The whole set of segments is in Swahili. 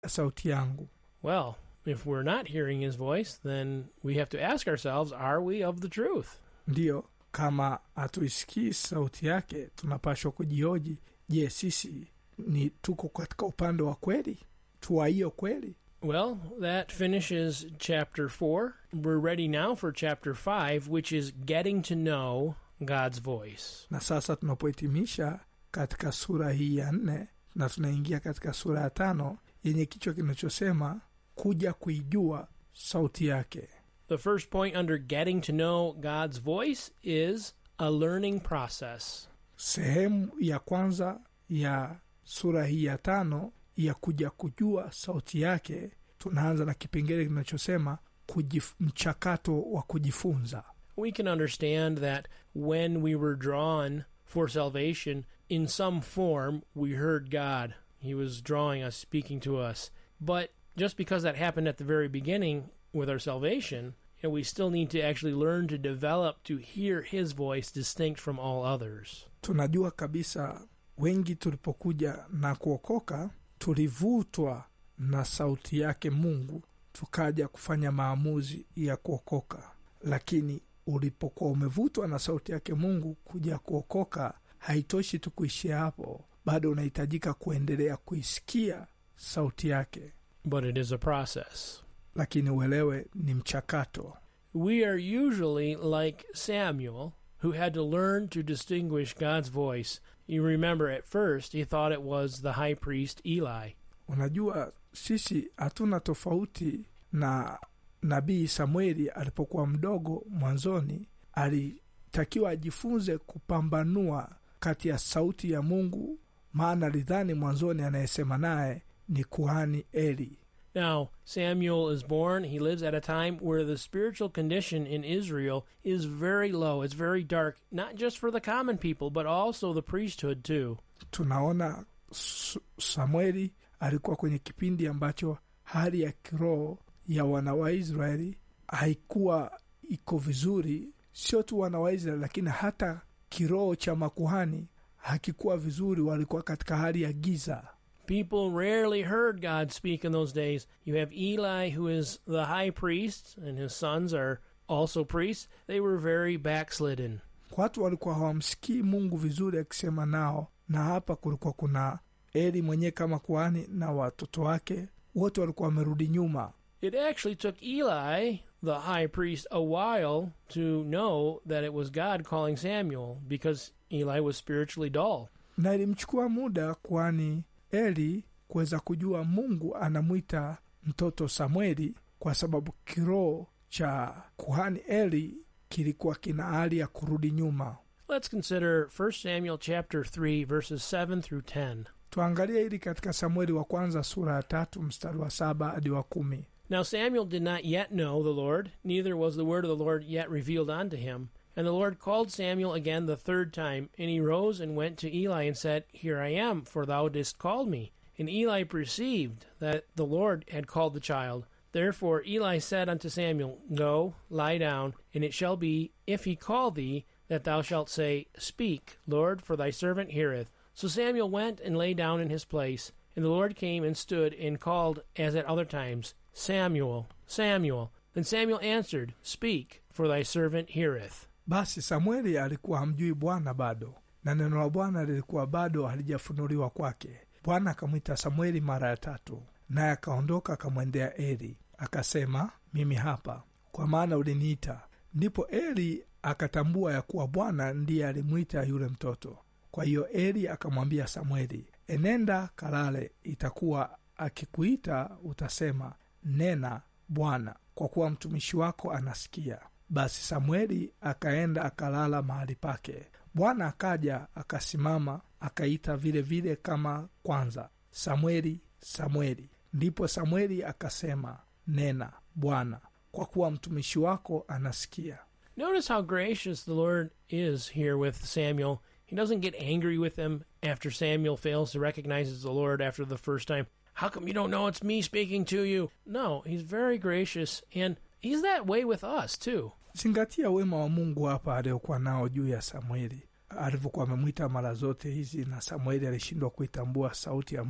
sauti yangu Well, if we're not hearing his voice, then we have to ask ourselves are we of the truth? ndiyo kama hatuisikii sauti yake tunapashwa kujioji je sisi ni tuko katika upande wa kweli tuwa hiyo kweli Well, that finishes chapter 4. We're ready now for chapter 5, which is getting to know God's voice. na sasa tunapohitimisha katika sura hii ya nne na tunaingia katika sura ya tano yenye kichwa kinachosema kuja kuijua sauti yake The first point under getting to know God's voice is a learning process. sehemu ya kwanza ya sura hii ya tano ya kuja kujua sauti yake tunaanza na kipengele kinachosema kujif, mchakato wa kujifunza We can understand that when we were drawn for salvation, in some form, we heard God. He was drawing us, speaking to us. But just because that happened at the very beginning with our salvation, you know, we still need to actually learn to develop to hear His voice distinct from all others. tunajua kabisa wengi tulipokuja na kuokoka tulivutwa na sauti yake mungu tukaja kufanya maamuzi ya kuokoka lakini ulipokuwa umevutwa na sauti yake mungu kuja kuokoka haitoshi tu kuishia hapo bado unahitajika kuendelea kuisikia sauti yake But it is a process. lakini uelewe ni mchakato We are usually like Samuel, who had to learn to distinguish God's voice. You remember at first he thought it was the high priest Eli. unajua sisi hatuna tofauti na nabii samueli alipokuwa mdogo mwanzoni alitakiwa ajifunze kupambanua kati ya sauti ya mungu maana alidhani mwanzoni anayesema naye ni kuhani eli Now, Samuel is born. He lives at a time where the spiritual condition in Israel is very low. It's very dark, not just for the common people, but also the priesthood, too. tunaona Su- samueli alikuwa kwenye kipindi ambacho hali ya kiroho ya wana wa israeli haikuwa iko vizuri sio tu wana wa israeli lakini hata kiroho cha makuhani hakikuwa vizuri walikuwa katika hali ya giza People rarely heard God speak in those days. You have Eli, who is the high priest, and his sons are also priests. They were very backslidden. watu walikuwa hawamsikii mungu vizuri akisema nao na hapa kulikuwa kuna eli mwenyewe kama kuhani na watoto wake wote walikuwa wamerudi nyuma It actually took Eli, the high priest, a while to know that it was God calling Samuel because Eli was spiritually dull. na ilimchukua muda kwani eli kuweza kujua mungu anamwita mtoto samueli kwa sababu kiroho cha kuhani eli kilikuwa kina hali ya kurudi nyuma Let's consider 1 Samuel chapter 3 verses 7 through 10. tuangalie hili katika samueli wa kwanza sura ya tatu mstari wa saba hadi wa kumi Now Samuel did not yet know the Lord, neither was the word of the Lord yet revealed unto him. And the Lord called Samuel again the third time, and he rose and went to Eli and said, Here I am, for thou didst call me. And Eli perceived that the Lord had called the child. Therefore Eli said unto Samuel, Go, lie down, and it shall be, if he call thee, that thou shalt say, Speak, Lord, for thy servant heareth. So Samuel went and lay down in his place, and the Lord came and stood and called as at other times, Samuel, Samuel. Then Samuel answered, Speak, for thy servant heareth. basi samueli alikuwa hamjui bwana bado na neno la bwana lilikuwa bado halijafunuliwa kwake bwana akamwita samueli mara ya tatu naye akaondoka akamwendea eli akasema mimi hapa kwa maana uliniita ndipo eli akatambua ya kuwa bwana ndiye alimwita yule mtoto kwa hiyo eli akamwambia samueli enenda kalale itakuwa akikuita utasema nena bwana kwa kuwa mtumishi wako anasikia basi samueli akaenda akalala mahali pake bwana akaja akasimama akaita vile vile kama kwanza samueli samueli ndipo samueli akasema nena bwana kwa kuwa mtumishi wako anasikia Notice how gracious the Lord is here with Samuel. He doesn't get angry with him after Samuel fails to recognize it's the Lord after the first time. How come you don't know it's me speaking to you? No, he's very gracious, and he's that way with us, too. zingatia wema wa mungu hapa aliokuwa nao juu ya samueli alivyokuwa amemwita mara zote hizi na samueli alishindwa kuitambua sauti ya mungu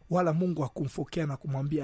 wala mungu hakumfokea na kumwambia